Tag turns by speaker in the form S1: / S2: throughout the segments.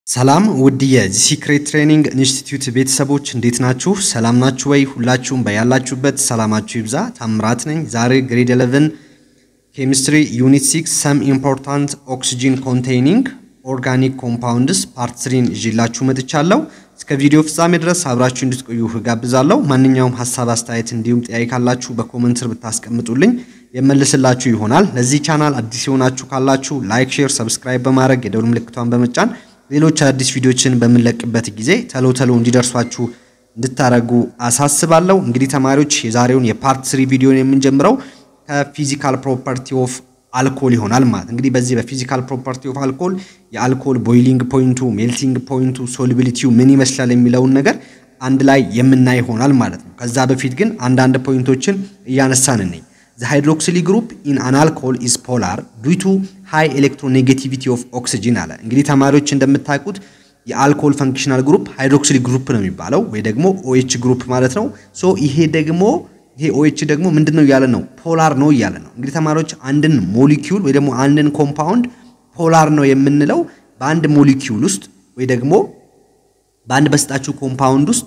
S1: ሰላም ውድ የዚህ ሲክሬት ትሬኒንግ ኢንስቲትዩት ቤተሰቦች እንዴት ናችሁ? ሰላም ናችሁ ወይ? ሁላችሁም በያላችሁበት ሰላማችሁ ይብዛ። ታምራት ነኝ። ዛሬ ግሬድ 11 ኬሚስትሪ ዩኒት 6 ሰም ኢምፖርታንት ኦክሲጂን ኮንቴይኒንግ ኦርጋኒክ ኮምፓውንድስ ፓርት ስሪን ይዤላችሁ መጥቻለሁ። እስከ ቪዲዮ ፍጻሜ ድረስ አብራችሁ እንድትቆዩ እጋብዛለሁ። ማንኛውም ሀሳብ፣ አስተያየት እንዲሁም ጥያቄ ካላችሁ በኮመንት ስር ብታስቀምጡልኝ የመልስላችሁ ይሆናል። ለዚህ ቻናል አዲስ የሆናችሁ ካላችሁ ላይክ፣ ሼር፣ ሰብስክራይብ በማድረግ የደውል ምልክቷን በመጫን ሌሎች አዲስ ቪዲዮችን በምንለቅበት ጊዜ ተሎ ተሎ እንዲደርሷችሁ እንድታደርጉ አሳስባለሁ። እንግዲህ ተማሪዎች የዛሬውን የፓርት ስሪ ቪዲዮን የምንጀምረው ከፊዚካል ፕሮፐርቲ ኦፍ አልኮል ይሆናል ማለት እንግዲህ በዚህ በፊዚካል ፕሮፐርቲ ኦፍ አልኮል የአልኮል ቦይሊንግ ፖይንቱ፣ ሜልቲንግ ፖይንቱ፣ ሶሊቢሊቲው ምን ይመስላል የሚለውን ነገር አንድ ላይ የምናይ ይሆናል ማለት ነው። ከዛ በፊት ግን አንዳንድ ፖይንቶችን እያነሳን ነኝ። The hydroxyl group in an alcohol is polar due to high electronegativity of oxygen አለ። እንግዲህ ተማሪዎች እንደምታውቁት የአልኮል ፈንክሽናል ግሩፕ ሃይድሮክሲል ግሩፕ ነው የሚባለው ወይ ደግሞ ኦኤች ግሩፕ ማለት ነው። ሶ ይሄ ደግሞ ይሄ ኦኤች ደግሞ ምንድን ነው እያለ ነው? ፖላር ነው እያለ ነው። እንግዲህ ተማሪዎች አንድን ሞሊኪዩል ወይ ደግሞ አንድን ኮምፓውንድ ፖላር ነው የምንለው በአንድ ሞሊኪዩል ውስጥ ወይ ደግሞ በአንድ በስጣችሁ ኮምፓውንድ ውስጥ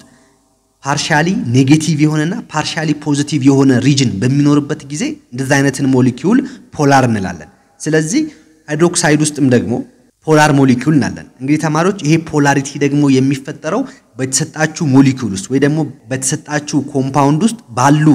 S1: ፓርሻሊ ኔጌቲቭ የሆነና ፓርሻሊ ፖዚቲቭ የሆነ ሪጅን በሚኖርበት ጊዜ እንደዛ አይነትን ሞሊኪዩል ፖላር እንላለን። ስለዚህ ሃይድሮክሳይድ ውስጥም ደግሞ ፖላር ሞሊኪዩል እናለን። እንግዲህ ተማሪዎች ይሄ ፖላሪቲ ደግሞ የሚፈጠረው በተሰጣችሁ ሞሊኪዩል ውስጥ ወይ ደግሞ በተሰጣችሁ ኮምፓውንድ ውስጥ ባሉ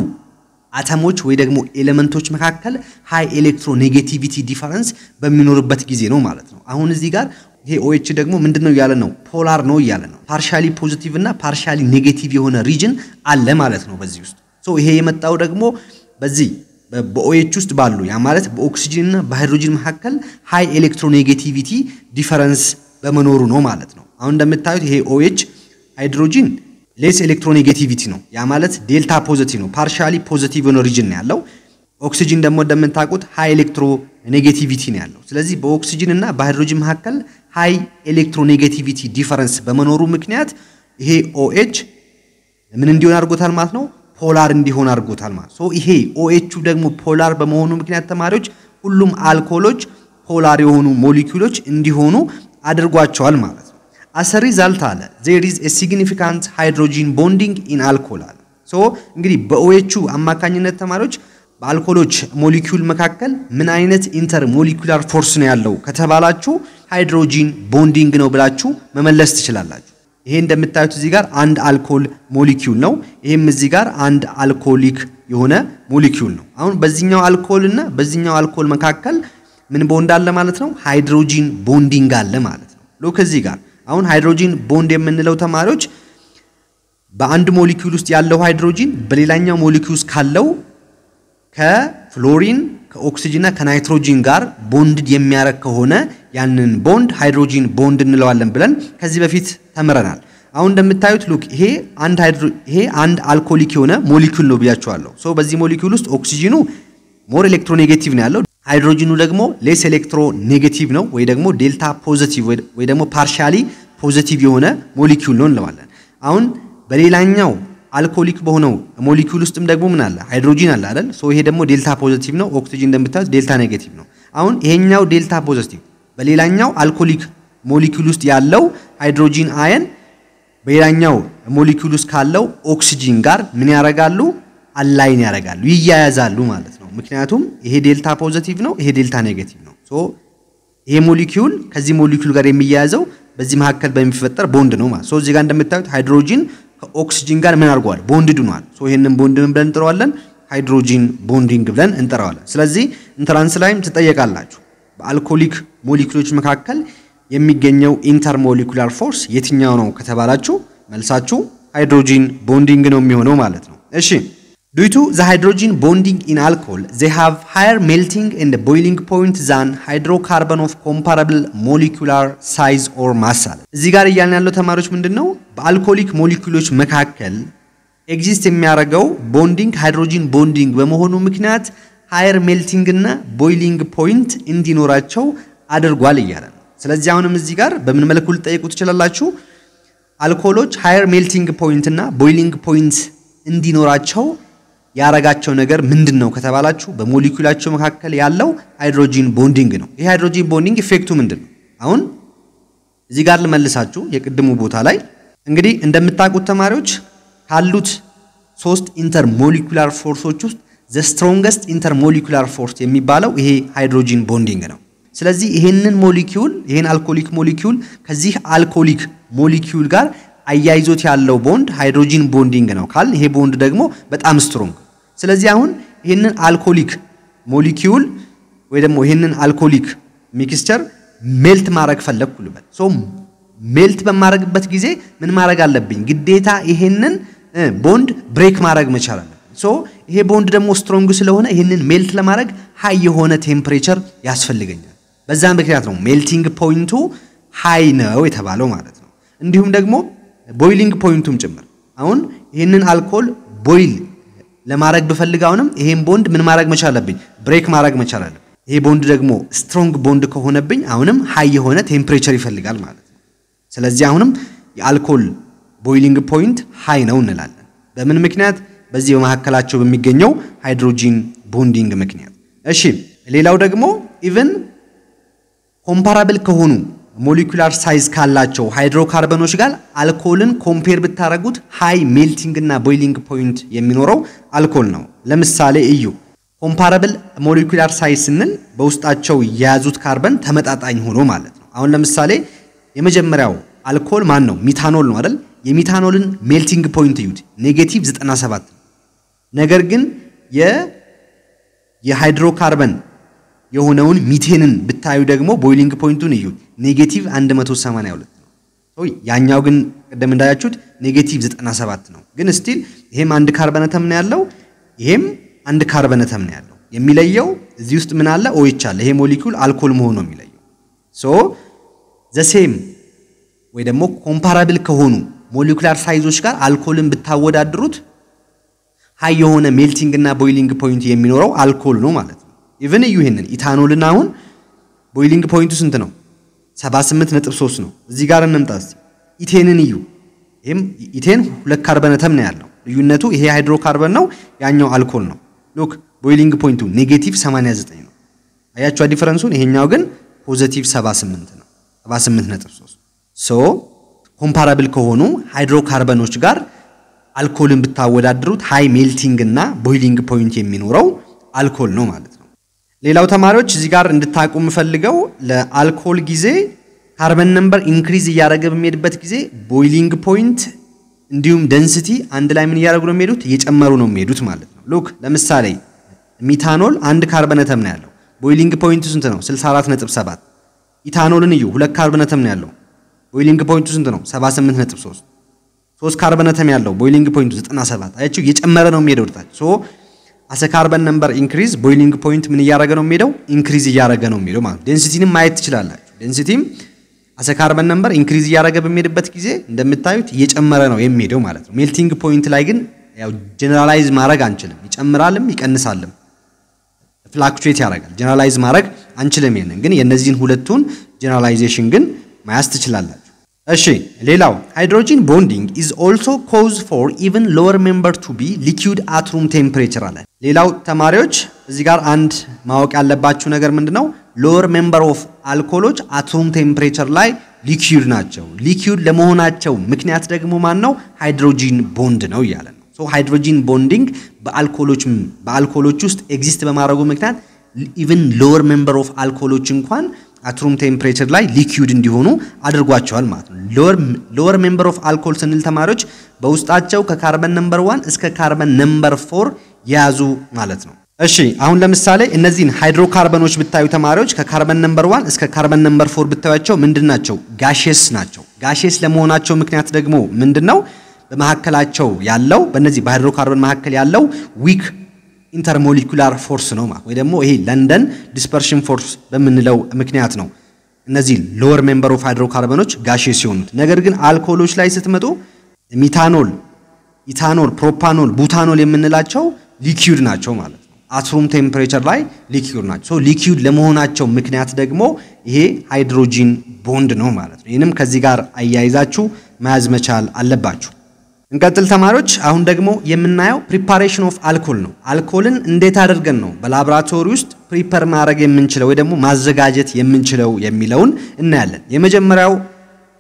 S1: አተሞች ወይ ደግሞ ኤሌመንቶች መካከል ሃይ ኤሌክትሮ ኔጌቲቪቲ ዲፈረንስ በሚኖርበት ጊዜ ነው ማለት ነው። አሁን እዚህ ጋር ይሄ ኦኤች ደግሞ ምንድነው እያለ ነው? ፖላር ነው እያለ ነው። ፓርሻሊ ፖዚቲቭ እና ፓርሻሊ ኔጌቲቭ የሆነ ሪጅን አለ ማለት ነው በዚህ ውስጥ። ሶ ይሄ የመጣው ደግሞ በዚህ በኦኤች ውስጥ ባሉ ያ ማለት በኦክሲጅን እና በሃይድሮጅን መካከል ሃይ ኤሌክትሮኔጌቲቪቲ ዲፈረንስ በመኖሩ ነው ማለት ነው። አሁን እንደምታዩት ይሄ ኦኤች ሃይድሮጂን ሌስ ኤሌክትሮኔጌቲቪቲ ነው። ያ ማለት ዴልታ ፖዚቲቭ ነው። ፓርሻሊ ፖዚቲቭ የሆነ ሪጅን ነው ያለው። ኦክሲጅን ደግሞ እንደምታውቁት ሃይ ኤሌክትሮ ኔጌቲቪቲ ነው ያለው። ስለዚህ በኦክሲጅን እና በሃይድሮጅን መካከል ሃይ ኤሌክትሮኔጌቲቪቲ ዲፈረንስ በመኖሩ ምክንያት ይሄ ኦኤች ምን እንዲሆን አድርጎታል ማለት ነው ፖላር እንዲሆን አድርጎታል ማለት ሶ ይሄ ኦኤቹ ደግሞ ፖላር በመሆኑ ምክንያት ተማሪዎች ሁሉም አልኮሎች ፖላር የሆኑ ሞሊኪውሎች እንዲሆኑ አድርጓቸዋል ማለት ነው። አስ ሪዛልት አለ ዜር ኢዝ ኤ ሲግኒፊካንት ሃይድሮጂን ቦንዲንግ ኢን አልኮል አለ። ሶ እንግዲህ በኦኤቹ አማካኝነት ተማሪዎች በአልኮሎች ሞሊኪዩል መካከል ምን አይነት ኢንተር ሞሊኩላር ፎርስ ነው ያለው ከተባላችሁ ሃይድሮጂን ቦንዲንግ ነው ብላችሁ መመለስ ትችላላችሁ። ይሄ እንደምታዩት እዚህ ጋር አንድ አልኮል ሞሊኪዩል ነው። ይሄም እዚህ ጋር አንድ አልኮሊክ የሆነ ሞሊኪዩል ነው። አሁን በዚህኛው አልኮል እና በዚህኛው አልኮል መካከል ምን ቦንድ አለ ማለት ነው? ሃይድሮጂን ቦንዲንግ አለ ማለት ነው። ሎክ እዚህ ጋር አሁን ሃይድሮጂን ቦንድ የምንለው ተማሪዎች በአንድ ሞሊኪዩል ውስጥ ያለው ሃይድሮጂን በሌላኛው ሞሊኪዩል ውስጥ ካለው ከፍሎሪን ከኦክሲጅንና ከናይትሮጂን ጋር ቦንድ የሚያረግ ከሆነ ያንን ቦንድ ሃይድሮጂን ቦንድ እንለዋለን ብለን ከዚህ በፊት ተምረናል። አሁን እንደምታዩት ሉክ ይሄ አንድ ሃይድሮ ይሄ አንድ አልኮሊክ የሆነ ሞሊኪዩል ነው ብያቸዋለሁ። ሶ በዚህ ሞሊኪዩል ውስጥ ኦክሲጅኑ ሞር ኤሌክትሮኔጌቲቭ ነው ያለው፣ ሃይድሮጂኑ ደግሞ ሌስ ኤሌክትሮ ኔጌቲቭ ነው ወይ ደግሞ ዴልታ ፖዚቲቭ ወይ ደግሞ ፓርሻሊ ፖዚቲቭ የሆነ ሞሊኪዩል ነው እንለዋለን። አሁን በሌላኛው አልኮሊክ በሆነው ሞሊኪዩል ውስጥም ደግሞ ምን አለ? ሃይድሮጂን አለ አይደል? ሶ ይሄ ደግሞ ዴልታ ፖዚቲቭ ነው። ኦክሲጂን እንደምታዩት ዴልታ ኔጌቲቭ ነው። አሁን ይሄኛው ዴልታ ፖዚቲቭ በሌላኛው አልኮሊክ ሞሊኪዩል ውስጥ ያለው ሃይድሮጂን አየን በሌላኛው ሞሊኪዩል ውስጥ ካለው ኦክሲጂን ጋር ምን ያደርጋሉ? አላይን ያደርጋሉ፣ ይያያዛሉ ማለት ነው። ምክንያቱም ይሄ ዴልታ ፖዚቲቭ ነው፣ ይሄ ዴልታ ኔጌቲቭ ነው። ሶ ይሄ ሞሊኪዩል ከዚህ ሞሊኪዩል ጋር የሚያያዘው በዚህ መካከል በሚፈጠር ቦንድ ነው ማለት ሶ እዚህ ጋር እንደምታዩት ሃይድሮጂን ከኦክሲጂን ጋር ምን አድርጓል? ቦንድ ድኗል። ሶ ይሄንን ቦንድ ምን ብለን እንጠራዋለን? ሃይድሮጂን ቦንዲንግ ብለን እንጠራዋለን። ስለዚህ ኢንትራንስ ላይም ትጠየቃላችሁ። በአልኮሊክ ሞሊኩሎች መካከል የሚገኘው ኢንተርሞሊኩላር ፎርስ የትኛው ነው ከተባላችሁ መልሳችሁ ሃይድሮጂን ቦንዲንግ ነው የሚሆነው ማለት ነው። እሺ ዱዩ ቱ ዘ ሃይድሮጂን ቦንዲንግ ኢን አልኮል ዜ ሃቭ ሃየር ሜልቲንግ ኤንድ ቦይሊንግ ፖይንት ዛን ሃይድሮካርበን ኦፍ ኮምፓራብል ሞሊኩላር ሳይዝ ኦር ማስ አለ። እዚህ ጋር እያልን ያለው ተማሪዎች ምንድን ነው በአልኮሊክ ሞሊኩሎች መካከል ኤግዚስት የሚያደርገው ቦንዲንግ ሃይድሮጂን ቦንዲንግ በመሆኑ ምክንያት ሃየር ሜልቲንግ እና ቦይሊንግ ፖይንት እንዲኖራቸው አድርጓል እያለ ነው። ስለዚህ አሁንም እዚህ ጋር በምን መልኩ ልጠይቁ ትችላላችሁ? አልኮሎች ሃየር ሜልቲንግ ፖይንት እና ቦይሊንግ ፖይንት እንዲኖራቸው ያረጋቸው ነገር ምንድን ነው ከተባላችሁ በሞሊኩላቸው መካከል ያለው ሃይድሮጂን ቦንዲንግ ነው። ይህ ሃይድሮጂን ቦንዲንግ ኢፌክቱ ምንድን ነው? አሁን እዚህ ጋር ልመልሳችሁ የቅድሙ ቦታ ላይ እንግዲህ እንደምታውቁት ተማሪዎች ካሉት ሶስት ኢንተር ሞሊኩላር ፎርሶች ውስጥ ዘ ስትሮንገስት ኢንተር ሞሊኩላር ፎርስ የሚባለው ይሄ ሃይድሮጂን ቦንዲንግ ነው። ስለዚህ ይሄንን ሞሊኪዩል ይሄን አልኮሊክ ሞሊኪዩል ከዚህ አልኮሊክ ሞሊኪዩል ጋር አያይዞት ያለው ቦንድ ሃይድሮጂን ቦንዲንግ ነው ካል ይሄ ቦንድ ደግሞ በጣም ስትሮንግ። ስለዚህ አሁን ይሄንን አልኮሊክ ሞሊኪዩል ወይ ደግሞ ይሄንን አልኮሊክ ሚክስቸር ሜልት ማድረግ ፈለግኩ ልበል። ሶ ሜልት በማድረግበት ጊዜ ምን ማድረግ አለብኝ? ግዴታ ይሄንን ቦንድ ብሬክ ማድረግ መቻል አለብኝ። ሶ ይሄ ቦንድ ደግሞ ስትሮንግ ስለሆነ ይሄንን ሜልት ለማድረግ ሃይ የሆነ ቴምፕሬቸር ያስፈልገኛል። በዛ ምክንያት ነው ሜልቲንግ ፖይንቱ ሃይ ነው የተባለው ማለት ነው። እንዲሁም ደግሞ ቦይሊንግ ፖይንቱም ጭምር አሁን ይህንን አልኮል ቦይል ለማድረግ ብፈልግ አሁንም ይሄን ቦንድ ምን ማድረግ መቻል አለብኝ? ብሬክ ማድረግ መቻል አለብኝ። ይሄ ቦንድ ደግሞ ስትሮንግ ቦንድ ከሆነብኝ አሁንም ሃይ የሆነ ቴምፕሬቸር ይፈልጋል ማለት ነው። ስለዚህ አሁንም የአልኮል ቦይሊንግ ፖይንት ሃይ ነው እንላለን። በምን ምክንያት? በዚህ በመካከላቸው በሚገኘው ሃይድሮጂን ቦንዲንግ ምክንያት። እሺ ሌላው ደግሞ ኢቭን ኮምፓራብል ከሆኑ ሞሊኩላር ሳይዝ ካላቸው ሃይድሮካርበኖች ጋር አልኮልን ኮምፔር ብታደረጉት ሃይ ሜልቲንግ እና ቦይሊንግ ፖይንት የሚኖረው አልኮል ነው። ለምሳሌ እዩ ኮምፓራብል ሞሊኩላር ሳይዝ ስንል በውስጣቸው የያዙት ካርበን ተመጣጣኝ ሆኖ ማለት ነው። አሁን ለምሳሌ የመጀመሪያው አልኮል ማን ነው? ሚታኖል ነው አይደል? የሚታኖልን ሜልቲንግ ፖይንት እዩት፣ ኔጌቲቭ 97 ነው። ነገር ግን የሃይድሮካርበን የሆነውን ሚቴንን ብታዩ ደግሞ ቦይሊንግ ፖይንቱን እዩ ኔጌቲቭ 182 ነው። ያኛው ግን ቅድም እንዳያችሁት ኔጌቲቭ 97 ነው። ግን ስቲል ይሄም አንድ ካርበነተም ነው ያለው፣ ይሄም አንድ ካርበነተም ነው ያለው። የሚለየው እዚህ ውስጥ ምን አለ? ኦኤች አለ። ይሄ ሞሊኩል አልኮል መሆኑ ነው የሚለየው። ሶ ዘሴም ወይ ደግሞ ኮምፓራብል ከሆኑ ሞሊኩላር ሳይዞች ጋር አልኮልን ብታወዳድሩት ሃይ የሆነ ሜልቲንግ እና ቦይሊንግ ፖይንት የሚኖረው አልኮል ነው ማለት ነው። ኢቭን እዩ ይሄንን ኢታኖልን አሁን ቦይሊንግ ፖይንቱ ስንት ነው? 78.3 ነው። እዚህ ጋር እንምጣ እስቲ። ኢቴንን እዩ። ይሄም ኢቴን ሁለት ካርበነተም ነው ያለው። ልዩነቱ ይሄ ሃይድሮካርበን ነው፣ ያኛው አልኮል ነው። ሉክ ቦይሊንግ ፖይንቱ ኔጌቲቭ 89 ነው። አያችሁ ዲፈረንሱን። ይሄኛው ግን ፖዚቲቭ 78 ነው፣ 78.3 ሶ ኮምፓራብል ከሆኑ ሃይድሮካርበኖች ጋር አልኮልን ብታወዳድሩት ሃይ ሜልቲንግ እና ቦይሊንግ ፖይንት የሚኖረው አልኮል ነው ማለት ነው። ሌላው ተማሪዎች እዚህ ጋር እንድታቁ የምፈልገው ለአልኮል ጊዜ ካርበን ነምበር ኢንክሪዝ እያደረገ በሚሄድበት ጊዜ ቦይሊንግ ፖይንት እንዲሁም ደንስቲ አንድ ላይ ምን እያደረጉ ነው የሚሄዱት? እየጨመሩ ነው የሚሄዱት ማለት ነው። ሉክ ለምሳሌ ሚታኖል አንድ ካርበነተም ነው ያለው። ቦይሊንግ ፖይንቱ ስንት ነው? 64.7 ኢታኖልን እዩ፣ ሁለት ካርበነተም ነው ያለው። ቦይሊንግ ፖይንቱ ስንት ነው? 78.3 ሶስት ካርበነተም ያለው ቦይሊንግ ፖይንቱ 97 አያችሁ፣ እየጨመረ ነው የሚሄደው ወደታች ሶ አሰ ካርበን ነምበር ኢንክሪዝ ቦይሊንግ ፖይንት ምን እያደረገ ነው የሚሄደው? ኢንክሪዝ እያደረገ ነው የሚሄደው ማለት ዴንሲቲንም ማየት ትችላላችሁ። ዴንሲቲም አሰ ካርበን ነምበር ኢንክሪዝ እያደረገ በሚሄድበት ጊዜ እንደምታዩት እየጨመረ ነው የሚሄደው ማለት ነው። ሜልቲንግ ፖይንት ላይ ግን ያው ጀነራላይዝ ማድረግ አንችልም። ይጨምራልም ይቀንሳልም፣ ፍላክቹዌት ያደርጋል። ጀነራላይዝ ማድረግ አንችልም። ይሄንን ግን የእነዚህን ሁለቱን ጀነራላይዜሽን ግን መያዝ ትችላላችሁ። እሺ ሌላው ሃይድሮጂን ቦንዲንግ ኢዝ ኦልሶ ኮዝ ፎር ኢቨን ሎወር ሜምበር ቱ ቢ ሊኩዊድ አት ሩም ቴምፕሬቸር አለ። ሌላው ተማሪዎች እዚህ ጋር አንድ ማወቅ ያለባችሁ ነገር ምንድን ነው? ሎወር ሜምበር ኦፍ አልኮሎች አት ሩም ቴምፕሬቸር ላይ ሊኩዊድ ናቸው። ሊኩዊድ ለመሆናቸው ምክንያት ደግሞ ማን ነው? ሃይድሮጂን ቦንድ ነው እያለ ነው። ሶ ሃይድሮጂን ቦንዲንግ በአልኮሎች በአልኮሎች ውስጥ ኤግዚስት በማድረጉ ምክንያት ኢቨን ሎወር ሜምበር ኦፍ አልኮሎች እንኳን አትሩም ቴምፕሬቸር ላይ ሊኩዊድ እንዲሆኑ አድርጓቸዋል ማለት ነው። ሎወር ሜምበር ኦፍ አልኮል ስንል ተማሪዎች በውስጣቸው ከካርበን ነምበር ዋን እስከ ካርበን ነምበር ፎር የያዙ ማለት ነው። እሺ አሁን ለምሳሌ እነዚህን ሃይድሮካርበኖች ብታዩ ተማሪዎች ከካርበን ነምበር ዋን እስከ ካርበን ነምበር ፎር ብታዩቸው ምንድን ናቸው? ጋሼስ ናቸው። ጋሼስ ለመሆናቸው ምክንያት ደግሞ ምንድን ነው? በመካከላቸው ያለው በእነዚህ በሃይድሮካርበን መካከል ያለው ዊክ ኢንተርሞሊኩላር ፎርስ ነው ማለት ወይ ደግሞ ይሄ ለንደን ዲስፐርሽን ፎርስ በምንለው ምክንያት ነው እነዚህ ሎወር ሜምበር ኦፍ ሃይድሮካርበኖች ጋሼ ሲሆኑት። ነገር ግን አልኮሎች ላይ ስትመጡ ሚታኖል፣ ኢታኖል፣ ፕሮፓኖል፣ ቡታኖል የምንላቸው ሊኪዩድ ናቸው ማለት ነው። አትሩም ቴምፕሬቸር ላይ ሊኪዩድ ናቸው። ሶ ሊኪዩድ ለመሆናቸው ምክንያት ደግሞ ይሄ ሃይድሮጂን ቦንድ ነው ማለት ነው። ይህንም ከዚህ ጋር አያይዛችሁ መያዝ መቻል አለባችሁ። እንቀጥል ተማሪዎች። አሁን ደግሞ የምናየው ፕሪፓሬሽን ኦፍ አልኮል ነው። አልኮልን እንዴት አድርገን ነው በላቦራቶሪ ውስጥ ፕሪፐር ማድረግ የምንችለው ወይ ደግሞ ማዘጋጀት የምንችለው የሚለውን እናያለን። የመጀመሪያው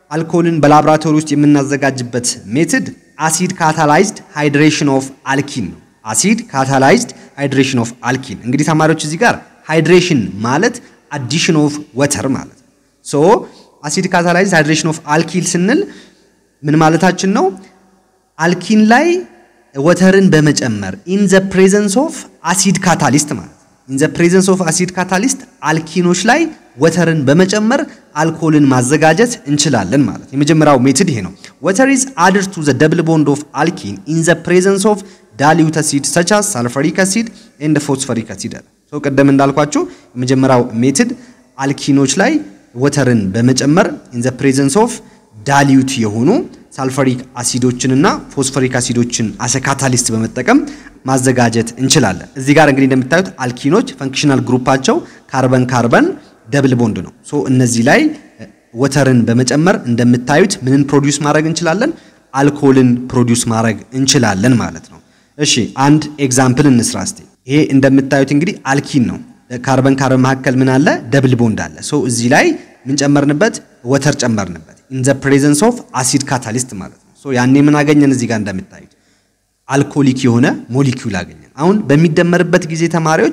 S1: አልኮልን በላብራቶሪ ውስጥ የምናዘጋጅበት ሜትድ አሲድ ካታላይዝድ ሃይድሬሽን ኦፍ አልኪን ነው። አሲድ ካታላይዝድ ሃይድሬሽን ኦፍ አልኪን። እንግዲህ ተማሪዎች እዚህ ጋር ሃይድሬሽን ማለት አዲሽን ኦፍ ወተር ማለት ነው። ሶ አሲድ ካታላይዝድ ሃይድሬሽን ኦፍ አልኪል ስንል ምን ማለታችን ነው? አልኪን ላይ ወተርን በመጨመር ኢን ዘ ፕሬዘንስ ኦፍ አሲድ ካታሊስት ማለት ኢን ዘ ፕሬዘንስ ኦፍ አሲድ ካታሊስት አልኪኖች ላይ ወተርን በመጨመር አልኮልን ማዘጋጀት እንችላለን ማለት የመጀመሪያው ሜትድ ይሄ ነው። ወተር ኢዝ አድድ ቱ ዘ ደብል ቦንድ ኦፍ አልኪን ኢን ዘ ፕሬዘንስ ኦፍ ዳሊዩት አሲድ ሰች አስ ሳልፈሪክ አሲድ ኤንድ ፎስፈሪክ አሲድ አለ። ሶ ቀደም እንዳልኳችሁ የመጀመሪያው ሜትድ አልኪኖች ላይ ወተርን በመጨመር ኢን ዘ ፕሬዘንስ ኦፍ ዳሊዩት የሆኑ ሳልፈሪክ አሲዶችንና ፎስፈሪክ አሲዶችን አሰ ካታሊስት በመጠቀም ማዘጋጀት እንችላለን። እዚህ ጋር እንግዲህ እንደምታዩት አልኪኖች ፈንክሽናል ግሩፓቸው ካርበን ካርበን ደብል ቦንድ ነው። ሶ እነዚህ ላይ ወተርን በመጨመር እንደምታዩት ምንን ፕሮዲውስ ማድረግ እንችላለን? አልኮልን ፕሮዲውስ ማድረግ እንችላለን ማለት ነው። እሺ አንድ ኤግዛምፕል እንስራ እስቲ። ይሄ እንደምታዩት እንግዲህ አልኪን ነው። ካርበን ካርበን መካከል ምን አለ? ደብል ቦንድ አለ። ሶ እዚህ ላይ ምን ጨመርንበት? ወተር ጨመርንበት። ኢን ዘ ፕሬዘንስ ኦፍ አሲድ ካታሊስት ማለት ነው። ሶ ያኔ ምን አገኘን? እዚህ ጋር እንደምታዩት አልኮሊክ የሆነ ሞሊኪውል አገኘን። አሁን በሚደመርበት ጊዜ ተማሪዎች